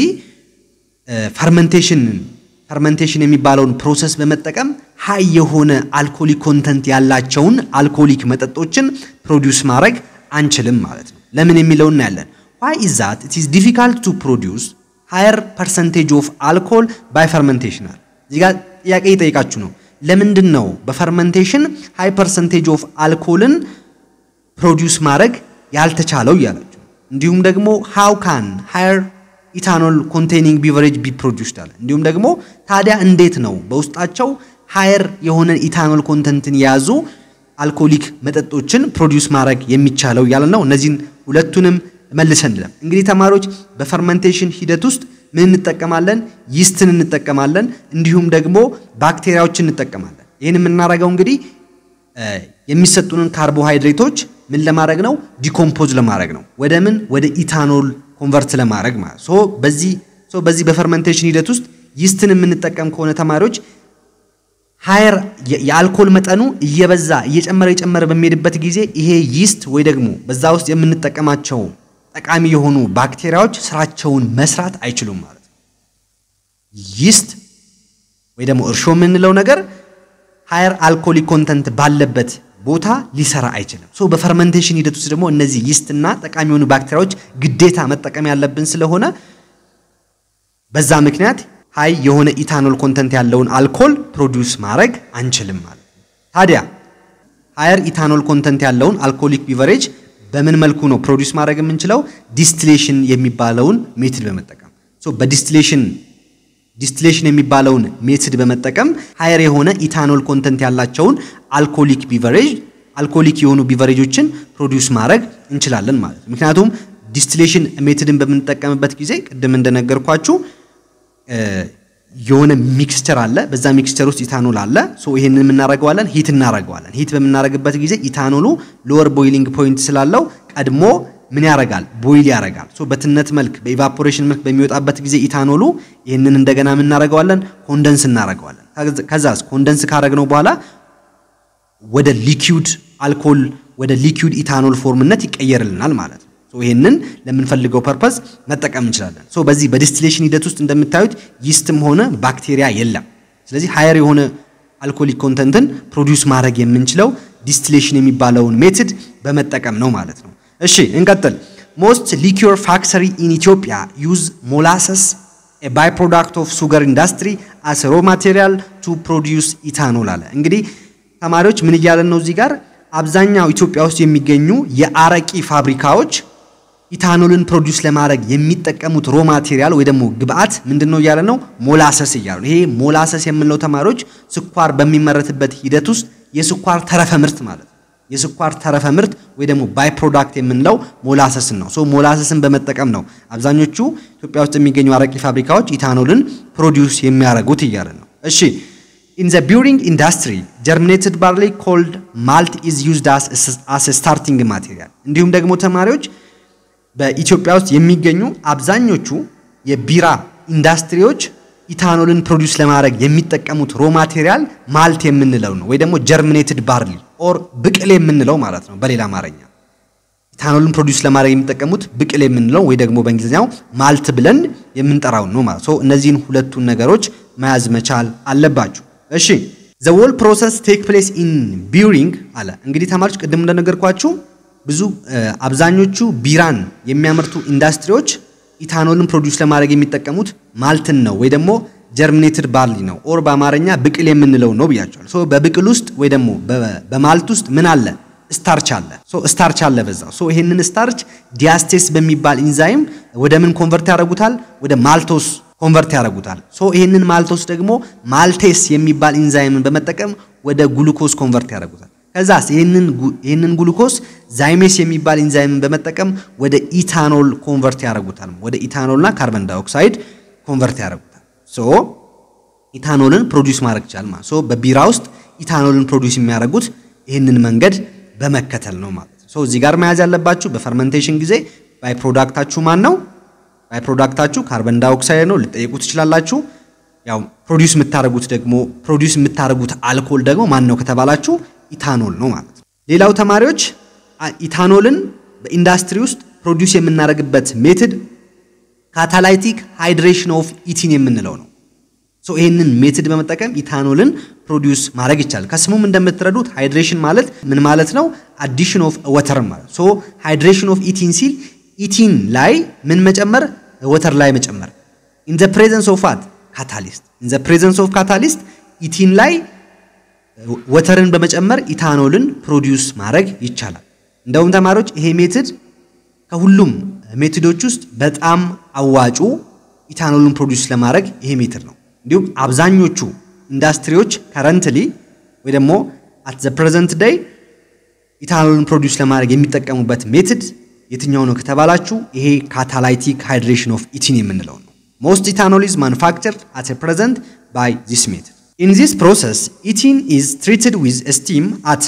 S1: ፈርመንቴሽንን ፈርመንቴሽን የሚባለውን ፕሮሰስ በመጠቀም ሀይ የሆነ አልኮሊክ ኮንተንት ያላቸውን አልኮሊክ መጠጦችን ፕሮዲውስ ማድረግ አንችልም ማለት ነው። ለምን የሚለውን እናያለን። ዋይ ኢዝ ዛት ኢት ኢዝ ዲፊካልት ቱ ፕሮዲውስ ሃየር ፐርሰንቴጅ ኦፍ አልኮል ባይ ፈርመንቴሽን አለ። እዚህ ጋር ጥያቄ እየጠየቃችሁ ነው። ለምንድን ነው በፈርመንቴሽን ሃይ ፐርሰንቴጅ ኦፍ አልኮልን ፕሮዲውስ ማድረግ ያልተቻለው እያላችሁ እንዲሁም ደግሞ ሃው ካን ሃየር ኢታኖል ኮንቴኒንግ ቢቨሬጅ ቢ ፕሮዲውስድ አለ። እንዲሁም ደግሞ ታዲያ እንዴት ነው በውስጣቸው ሃየር የሆነ ኢታኖል ኮንተንትን የያዙ አልኮሊክ መጠጦችን ፕሮዲውስ ማድረግ የሚቻለው እያለ ነው። እነዚህን ሁለቱንም መልሰን እንለም። እንግዲህ ተማሪዎች በፈርመንቴሽን ሂደት ውስጥ ምን እንጠቀማለን? ይስትን እንጠቀማለን። እንዲሁም ደግሞ ባክቴሪያዎችን እንጠቀማለን። ይህን የምናደርገው እንግዲህ የሚሰጡንን ካርቦሃይድሬቶች ምን ለማድረግ ነው? ዲኮምፖዝ ለማድረግ ነው። ወደ ምን? ወደ ኢታኖል ኮንቨርት ለማድረግ ማለት ሶ በዚህ ሶ በዚህ በፈርመንቴሽን ሂደት ውስጥ ይስትን የምንጠቀም ከሆነ ተማሪዎች ሃየር የአልኮል መጠኑ እየበዛ እየጨመረ እየጨመረ በሚሄድበት ጊዜ ይሄ ይስት ወይ ደግሞ በዛ ውስጥ የምንጠቀማቸው ጠቃሚ የሆኑ ባክቴሪያዎች ስራቸውን መስራት አይችሉም ማለት ነው። ይስት ወይ ደግሞ እርሾ የምንለው ነገር ሃየር አልኮሊክ ኮንተንት ባለበት ቦታ ሊሰራ አይችልም። ሶ በፈርመንቴሽን ሂደት ውስጥ ደግሞ እነዚህ ይስትና ጠቃሚ የሆኑ ባክቴሪያዎች ግዴታ መጠቀም ያለብን ስለሆነ በዛ ምክንያት ሀይ የሆነ ኢታኖል ኮንተንት ያለውን አልኮል ፕሮዲውስ ማድረግ አንችልም ማለት ነው። ታዲያ ሃየር ኢታኖል ኮንተንት ያለውን አልኮሊክ ቢቨሬጅ በምን መልኩ ነው ፕሮዲውስ ማድረግ የምንችለው? ዲስቲሌሽን የሚባለውን ሜትድ በመጠቀም ሶ በዲስቲሌሽን ዲስቲሌሽን የሚባለውን ሜትድ በመጠቀም ሃየር የሆነ ኢታኖል ኮንተንት ያላቸውን አልኮሊክ ቢቨሬጅ አልኮሊክ የሆኑ ቢቨሬጆችን ፕሮዲውስ ማድረግ እንችላለን ማለት ነው። ምክንያቱም ዲስቲሌሽን ሜትድን በምንጠቀምበት ጊዜ ቅድም እንደነገርኳችሁ የሆነ ሚክስቸር አለ። በዛ ሚክስቸር ውስጥ ኢታኖል አለ። ሶ ይሄንን የምናደርገዋለን ሂት እናደርገዋለን። ሂት በምናደርግበት ጊዜ ኢታኖሉ ሎወር ቦይሊንግ ፖይንት ስላለው ቀድሞ ምን ያደርጋል? ቦይል ያደርጋል። ሶ በትነት መልክ በኢቫፖሬሽን መልክ በሚወጣበት ጊዜ ኢታኖሉ ይህንን እንደገና የምናደርገዋለን ኮንደንስ እናደርገዋለን። ከዛስ ኮንደንስ ካደረግነው በኋላ ወደ ሊኪዩድ አልኮል ወደ ሊኪዩድ ኢታኖል ፎርምነት ይቀየርልናል ማለት ነው። ሶ ይህንን ለምንፈልገው ፐርፐዝ መጠቀም እንችላለን። ሶ በዚህ በዲስቲሌሽን ሂደት ውስጥ እንደምታዩት ይስትም ሆነ ባክቴሪያ የለም። ስለዚህ ሃየር የሆነ አልኮሊክ ኮንተንትን ፕሮዲውስ ማድረግ የምንችለው ዲስቲሌሽን የሚባለውን ሜትድ በመጠቀም ነው ማለት ነው። እሺ እንቀጥል። ሞስት ሊኪር ፋክተሪ ኢን ኢትዮጵያ ዩዝ ሞላሰስ ባይ ፕሮዳክት ኦፍ ሱገር ኢንዱስትሪ አስ ሮ ማቴሪያል ቱ ፕሮዲውስ ኢታኖል አለ። እንግዲህ ተማሪዎች ምን እያለን ነው እዚህ ጋር አብዛኛው ኢትዮጵያ ውስጥ የሚገኙ የአረቂ ፋብሪካዎች ኢታኖልን ፕሮዲውስ ለማድረግ የሚጠቀሙት ሮ ማቴሪያል ወይ ደግሞ ግብአት ምንድን ነው እያለ ነው? ሞላሰስ እያሉ ይሄ ሞላሰስ የምንለው ተማሪዎች ስኳር በሚመረትበት ሂደት ውስጥ የስኳር ተረፈ ምርት ማለት ነው። የስኳር ተረፈ ምርት ወይ ደግሞ ባይ ፕሮዳክት የምንለው ሞላሰስን ነው። ሶ ሞላሰስን በመጠቀም ነው አብዛኞቹ ኢትዮጵያ ውስጥ የሚገኙ አረቂ ፋብሪካዎች ኢታኖልን ፕሮዲውስ የሚያደርጉት እያለ ነው። እሺ ኢን ዘ ቢውሪንግ ኢንዱስትሪ ጀርሚኔትድ ባርሊ ኮልድ ማልት ኢዝ ዩዝድ አስ ስታርቲንግ ማቴሪያል። እንዲሁም ደግሞ ተማሪዎች በኢትዮጵያ ውስጥ የሚገኙ አብዛኞቹ የቢራ ኢንዱስትሪዎች ኢታኖልን ፕሮዲውስ ለማድረግ የሚጠቀሙት ሮ ማቴሪያል ማልት የምንለው ነው፣ ወይ ደግሞ ጀርሚኔትድ ባርሊ ኦር ብቅል የምንለው ማለት ነው በሌላ አማርኛ። ኢታኖልን ፕሮዲውስ ለማድረግ የሚጠቀሙት ብቅል የምንለው ወይ ደግሞ በእንግሊዝኛው ማልት ብለን የምንጠራው ነው ማለት ነው። እነዚህን ሁለቱን ነገሮች መያዝ መቻል አለባችሁ። እሺ ዘ ዎል ፕሮሰስ ቴክ ፕሌስ ኢን ቢውሪንግ አለ። እንግዲህ ተማሪዎች ቅድም እንደነገርኳችሁ ብዙ አብዛኞቹ ቢራን የሚያመርቱ ኢንዱስትሪዎች ኢታኖልን ፕሮዲውስ ለማድረግ የሚጠቀሙት ማልትን ነው ወይ ደግሞ ጀርሚኔትድ ባርሊ ነው ኦር በአማርኛ ብቅል የምንለው ነው ብያቸዋል። ሶ በብቅል ውስጥ ወይ ደግሞ በማልት ውስጥ ምን አለ? ስታርች አለ። ሶ ስታርች አለ በዛው። ሶ ይሄንን ስታርች ዲያስቴስ በሚባል ኢንዛይም ወደ ምን ኮንቨርት ያደርጉታል? ወደ ማልቶስ ኮንቨርት ያደርጉታል። ሶ ይሄንን ማልቶስ ደግሞ ማልቴስ የሚባል ኢንዛይምን በመጠቀም ወደ ግሉኮስ ኮንቨርት ያደርጉታል። ከዛስ ይህንን ግሉኮስ ዛይሜስ የሚባል ኢንዛይምን በመጠቀም ወደ ኢታኖል ኮንቨርት ያደርጉታል። ወደ ኢታኖልና ካርበን ዳይኦክሳይድ ኮንቨርት ያደርጉታል። ሶ ኢታኖልን ፕሮዲውስ ማድረግ ይቻላል ማለት ሶ በቢራ ውስጥ ኢታኖልን ፕሮዲውስ የሚያደርጉት ይህንን መንገድ በመከተል ነው ማለት ነው። ሶ እዚህ ጋር መያዝ ያለባችሁ በፈርመንቴሽን ጊዜ ባይ ፕሮዳክታችሁ ማን ነው? ባይ ፕሮዳክታችሁ ካርበን ዳይኦክሳይድ ነው። ልጠይቁ ትችላላችሁ። ያው ፕሮዲውስ የምታደርጉት ደግሞ ፕሮዲውስ የምታደርጉት አልኮል ደግሞ ማን ነው ከተባላችሁ ኢታኖል ነው ማለት ነው። ሌላው ተማሪዎች ኢታኖልን በኢንዱስትሪ ውስጥ ፕሮዲውስ የምናደርግበት ሜትድ ካታላይቲክ ሃይድሬሽን ኦፍ ኢቲን የምንለው ነው። ሶ ይህንን ሜትድ በመጠቀም ኢታኖልን ፕሮዲውስ ማድረግ ይቻላል። ከስሙም እንደምትረዱት ሃይድሬሽን ማለት ምን ማለት ነው? አዲሽን ኦፍ ወተር ማለት ሶ ሃይድሬሽን ኦፍ ኢቲን ሲል ኢቲን ላይ ምን መጨመር? ወተር ላይ መጨመር። ኢን ዘ ፕሬዘንስ ኦፍ ዋት ካታሊስት ኢን ዘ ፕሬዘንስ ኦፍ ካታሊስት ኢቲን ላይ ወተርን በመጨመር ኢታኖልን ፕሮዲውስ ማድረግ ይቻላል። እንደውም ተማሪዎች ይሄ ሜትድ ከሁሉም ሜትዶች ውስጥ በጣም አዋጩ ኢታኖልን ፕሮዲውስ ለማድረግ ይሄ ሜትድ ነው። እንዲሁም አብዛኞቹ ኢንዱስትሪዎች ከረንትሊ ወይ ደግሞ አት ዘ ፕሬዘንት ዴይ ኢታኖልን ፕሮዲውስ ለማድረግ የሚጠቀሙበት ሜትድ የትኛው ነው ከተባላችሁ ይሄ ካታላይቲክ ሃይድሬሽን ኦፍ ኢቲን የምንለው ነው። ሞስት ኢታኖል ኢዝ ማኑፋክቸርድ አት ፕሬዘንት ባይ ዚስ ሜትድ In this process, ethene is treated with steam at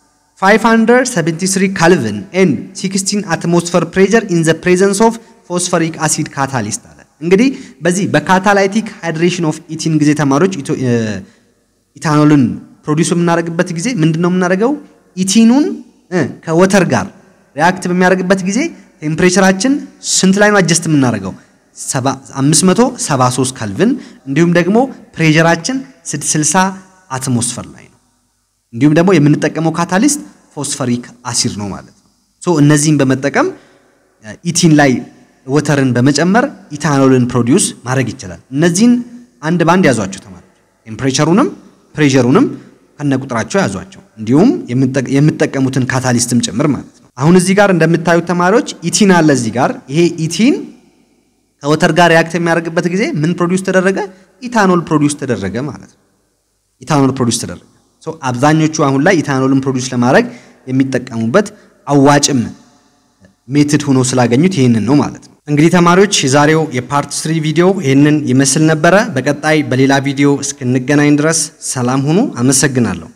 S1: 573 Kelvin and 16 atmosphere pressure in the presence of phosphoric acid catalyst አለ። እንግዲህ በዚህ በካታላይቲክ ሃይድሬሽን ኦፍ ኢቲን ጊዜ ተማሪዎች ኢታኖልን ፕሮዲውስ በምናደርግበት ጊዜ ምንድን ነው የምናደርገው? ኢቲኑን ከወተር ጋር ሪያክት በሚያደርግበት ጊዜ ቴምፕሬቸራችን ስንት ላይ ነው አጀስት የምናደርገው? 573 ካልቪን እንዲሁም ደግሞ ፕሬሸራችን 60 አትሞስፈር ላይ ነው። እንዲሁም ደግሞ የምንጠቀመው ካታሊስት ፎስፈሪክ አሲድ ነው ማለት ነው። ሶ እነዚህን በመጠቀም ኢቲን ላይ ወተርን በመጨመር ኢታኖልን ፕሮዲውስ ማድረግ ይችላል። እነዚህን አንድ ባንድ ያዟቸው ተማሪዎች፣ ቴምፕሬቸሩንም ፕሬሸሩንም ከነቁጥራቸው ያዟቸው፣ እንዲሁም የምትጠቀሙትን ካታሊስትም ጭምር ማለት ነው። አሁን እዚህ ጋር እንደምታዩት ተማሪዎች ኢቲን አለ እዚህ ጋር ይሄ ኢቲን ከወተር ጋር ሪያክት የሚያደርግበት ጊዜ ምን ፕሮዲውስ ተደረገ? ኢታኖል ፕሮዲውስ ተደረገ ማለት ነው። ኢታኖል ፕሮዲውስ ተደረገ። ሶ አብዛኞቹ አሁን ላይ ኢታኖልን ፕሮዲውስ ለማድረግ የሚጠቀሙበት አዋጭም ሜትድ ሆኖ ስላገኙት ይህንን ነው ማለት ነው። እንግዲህ ተማሪዎች የዛሬው የፓርት ስሪ ቪዲዮ ይህንን ይመስል ነበረ። በቀጣይ በሌላ ቪዲዮ እስክንገናኝ ድረስ ሰላም ሁኑ። አመሰግናለሁ።